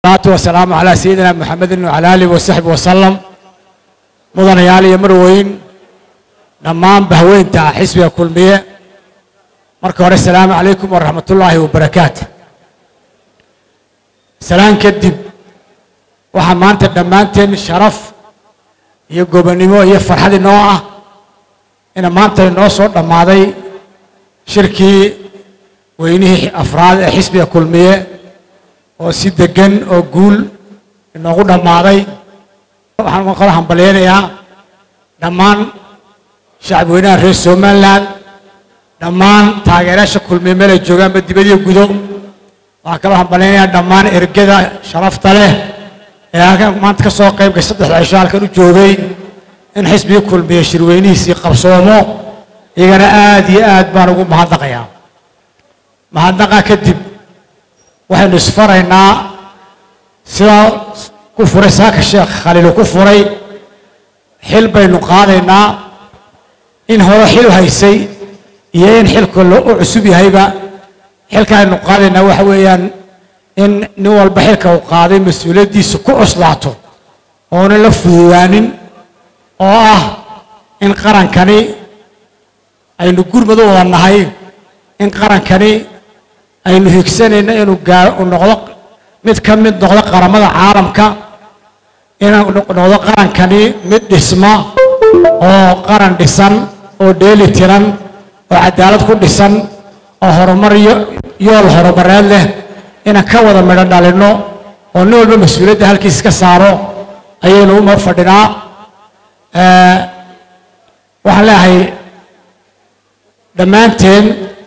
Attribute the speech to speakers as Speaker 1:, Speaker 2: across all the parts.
Speaker 1: salaatu wasalaamu calaa sayidina maxamedin wacala aalihi wasaxbi wasalam mudanayaal iyo marweyn dhammaan bahweynta xisbiga kulmiye marka hore asalaamu calaykum waraxmat ullaahi wabarakaatu salaan kadib waxaa maanta dhammaanteen sharaf iyo gobonnimo iyo farxad inoo ah ina maanta inoo soo dhammaaday shirkii weynihii afraad ee xisbiga kulmiye oo si deggan oo guul inoogu dhammaaday waxaan kala hambalyaynayaa dhammaan shacab weynaha reer somalilan dhammaan taageerayaasha kulmiye meel ay joogaanba dibadiyo gudo waxaan kaloo hambalyaynayaa dhammaan ergada sharafta leh ee halkan maanta ka soo qayb gashay saddexda cisho halkan u joogay in xisbigii kulmiye shirweynihiisii qabsoomo iyagana aad iyo aad baan ugu mahadnaqayaa mahadnaqa kadib waxaynu isfaraynaa sidaa ku furay saaka sheekh khaliilu ku furay xil baynu qaadaynaa in hore xil haysay iyo in xilka u cusub yahayba xilka aynu qaadaynaa waxa weeyaan in nin walba xilka uu qaaday mas-uuliyaddiisa ku cuslaato oonan la fududaanin oo ah in qarankani aynu gurmad u wada nahay in qarankani aynu higsanayno inuu gaa u noqdo mid ka mid noqdo qaramada caalamka inuu noqdo qarankani mid dhisma oo qaran dhisan oo dheeli tiran oo cadaalad ku dhisan oo horumar yool horumareed leh inaan ka wada midho dhalinno oo nin walba mas-uuliyadda halkiis ka saaro ayaynu uma fadhinaa waxaan leeyahay dhammaanteen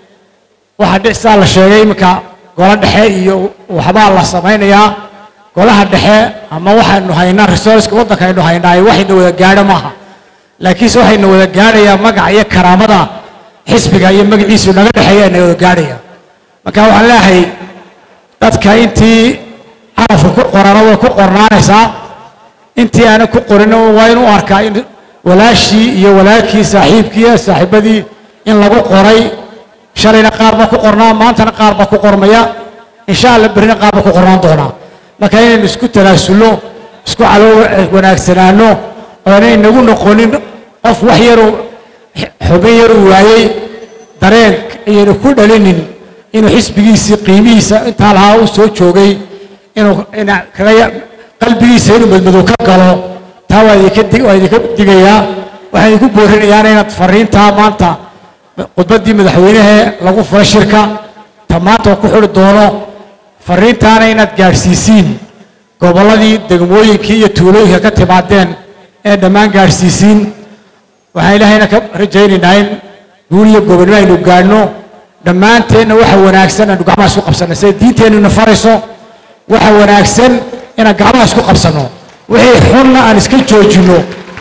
Speaker 1: waxaa dhicsaa la sheegay iminka golo dhexe iyo waxbaa la samaynayaa golaha dhexe ama waxaynu haynaa resourceka waddanka aynu haynaa waxayna wada gaadho maaha laakiinse waxayna wada gaadhayaa magaca iyo karaamada xisbiga iyo magaciisu naga dhexeeya ayna wada gaadhaya marka waxaan leeyahay dadka intii carafka ku qorana way ku qornaanaysaa intii aanan ku qorin waa inuu arkaa in walaashii iyo walaalkii saaxiibkii saaxiibadii in lagu qoray shalayna qaar baa ku qornaa maantana qaar baa ku qormaya insha alla berrina qaar baa ku qornaan doonaa marka inaynu isku talaasulno isku calow wanaagsanaano oonay nagu noqonin qof wax yaruu xubin yaruu waayey dareen ayaynu ku dhalinin inuu xisbigiisii qiimihiisa intaa lahaa u soo joogay inuu kaga qalbigiisa inuu madmadow ka galo taa waa idinka digayaa waxaan idinku boorinayaana inaad fariintaa maanta khudbaddii madaxweynehee lagu furay shirka ta maanta ku xuri doono fariintaana inaad gaadhsiisiin gobolladii degmooyinkii iyo tuulooyinka ka timaadeen ee dhammaan gaadhsiisiin waxaan ilaahayna ka rajaynaynaa in guul iyo gobonnimo aynu gaadhno dhammaanteenna waxa wanaagsan aynu gacmaha isku qabsanno sida diinteennuna farayso waxa wanaagsan inaan gacmaha isku qabsanno wixii xunna aan iska joojinno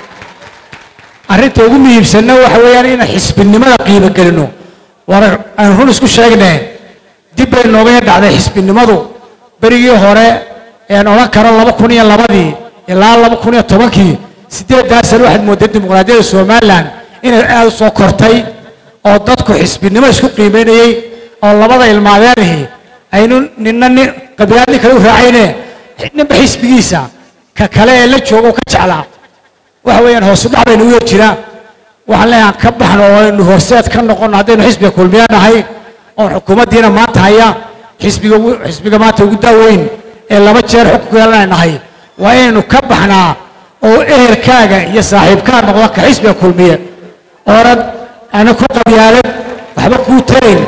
Speaker 1: arrinta ugu muhiimsanna waxa weeyaan inaan xisbinimada qiimo gelino war aan run isku sheegne dib bay nooga yar dhacday xisbinimadu berigii hore ean odhan karo laba kun iyo labadii ilaa laba kun iyo tobankii siddeeddaa sano waxaad moodday dimuqraadiyadda somalilan inay aad u soo kortay oo dadku xisbinimo isku qiimaynayey oo labada ilmaadeenihi aynu ninna nin qabilaad nin kale u raacayne ninba xisbigiisa ka kale ee la jooga ka jeclaa waxa weeyaan hoosu dhac baynu u yar jiraa waxaan leeyahay ka baxno oo aynu horseed ka noqono haddaynu xisbiga kulmiya nahay oon xukuumaddiina maanta haya xisbiga xisbiga maanta ugu daaweyn ee laba jeer xukunka yeelanay nahay waa inaynu ka baxnaa oo ehelkaaga iyo saaxiibkaa noqda ka xisbiga kulmiye oonad ana ku qabyaalad waxba kuu tarayn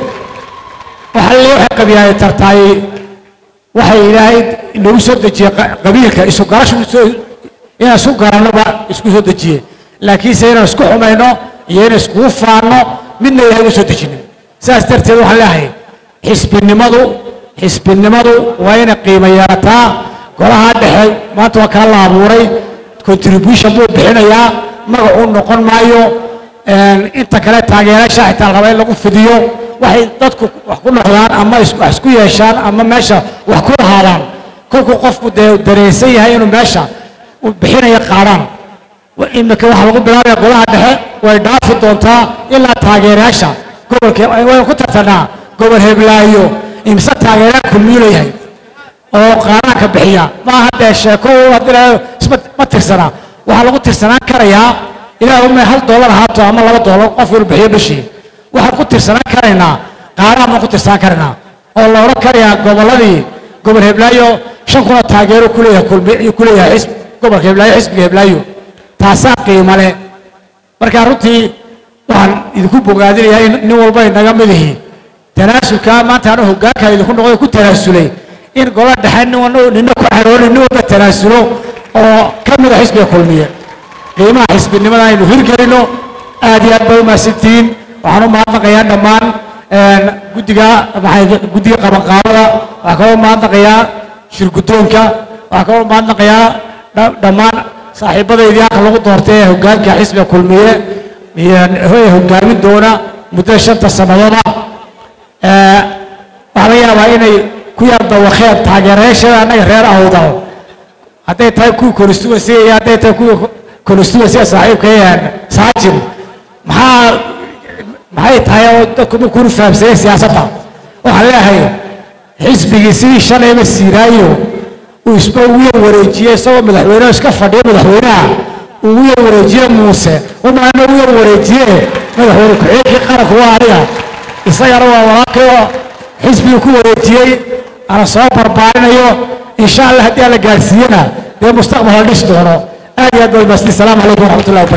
Speaker 1: waxa le waxay qabyaalad tartaay waxay ilaahay nagu soo dejiyey qabiilka isu garashu inaan isku garannoba isku soo dejiye laakiinse inaan isku xumayno iyo inaan iskugu faanno midna ilahay u soo dejinin saas darteed waxaan leeyahay xisbinimadu xisbinimadu waa inay qiimo yeelataa golaha dhexe maanta waa kaa la abuuray contribution buu bixinayaa magacuu noqon maayo inta kale taageerayaasha xitaa raba in lagu fidiyo waxay dadku wax ku noqdaan ama wax isku yeeshaan ama meesha wax ku lahaadaan kolkuu qofku dee dareensan yahay inuu meesha bixinaya qaadhaan imika waxaa lagu bilaabaya golaha dhexe way dhaafi doontaa ilaa taageerayaasha gobolka waynu ku tartanaa gobol heblaayo imse taageeraan kulmiyuu leeyahay oo qaaraanka bixiya ma aha dee sheeko haddii isma ma tirsana waxaa lagu tirsanaan karayaa ilaah uma hal doolar ahaato ama laba doolar qof inuu bixiyo bishii waxaan ku tirsanaan karaynaa qaaraan baan ku tirsanaan karaynaa oo la odhan karayaa gobolladii gobol heblaayo shan kuna taageero kuleeyahay kulmi kuleeyahay xisb gobolka heblaayo xisbiga heblaayo taasaa qiimo leh marka runtii waxaan idinku bogaadinayaa in nin walba inaga mid ihi tanaasulka maanta anu hoggaanka idinku noqday ku tanaasulay in gola dhexe nin nina ku xaroonin nin walba tanaasulo oo ka mida xisbiga kulmiye qiimaha xisbinimada aynu hirgelino aad iyo aad bay u mahadsantihiin waxaan u mahadnaqayaa dhammaan guddiga maxay guddiga qabanqaabada waxaa kaloo mahadnaqayaa shirguddoonka waxaa kaloo mahadnaqayaa dhammaan saaxiibadaydii halka lagu doortay ee hoggaanka xisbiga kulmiye iyo hoggaamin doona muddada shanta sannadood ah waxaa laga yaabaa inay ku yar dawakeen taageerayaashada annaga reer awdal hadday tahay kuwii constituency iyo hadday tahay kuwii constituency saaxiibka saajin maxaa maxay tahay oo dadku ma kuna fahamsaneen siyaasadda waxaan leeyahay xisbigii sidii shalayba siiraayo uu isba ugu yar wareejiyey isagoo madaxweyneha iska fadhiya madaxweynaha uu ugu yar wareejiye muuse umaana ugu yar wareejiye madaxweyne ku-xigeenkii qaranku waa aniga isagana waa walaalkay oo xisbigii ku wareejiyey ana soo barbaarinayo insha allah haddii aan la gaadhsiiyena dee mustaqbal la dhisi doono aad iyo aad baa mahadsan salaamu calaykum waraxmatullahi wabarakatu